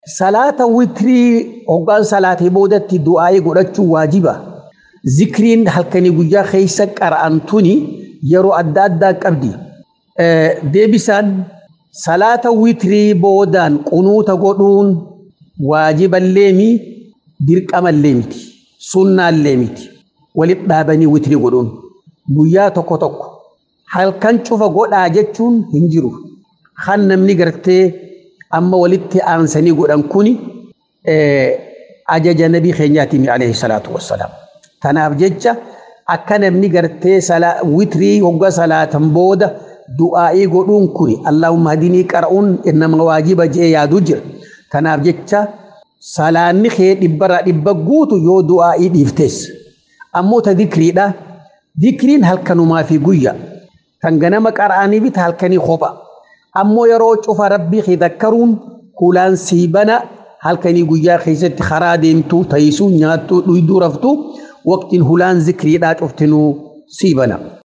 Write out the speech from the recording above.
Salaata witrii hoggaan salaatee boodatti du'aa'ee godhachuun waajiba. Zikriin halkanii guyyaa keessa qara'an tuni yeroo adda addaa qabdi. Deebisaan salaata witrii boodaan qunuuta godhuun waajiballee mi dirqamallee miti. Sunnaallee miti. Walitti dhaabanii witrii godhuun. Guyyaa tokko tokko halkan cufa godhaa jechuun hin jiru. Kan namni gartee amma walitti aansanii godhan kuni ajaja nabii keenyaatiin alayhi salaatu wassalaam. Tanaaf jecha akka namni gartee witrii hogga salaatan booda du'aa'ii godhuun kuni Allahumma hadinii qara'uun nama waajiba jee yaadu jira. Tanaaf jecha salaanni kee dhibbarraa dhibba guutu yoo du'aa'ii dhiiftes. Ammoo ta dikriidha. Dikriin halkanumaa fi guyya. Kan ganama qara'anii bita halkanii kopha. Ammoo yeroo cufa rabbii kee dakkaruun hulaan siibana halkanii guyyaa keessatti karaa deemtuu taa'isuu nyaattuu dhuyduu raftuu waqtiin hulaan zikriidhaa cuftinuu siibana.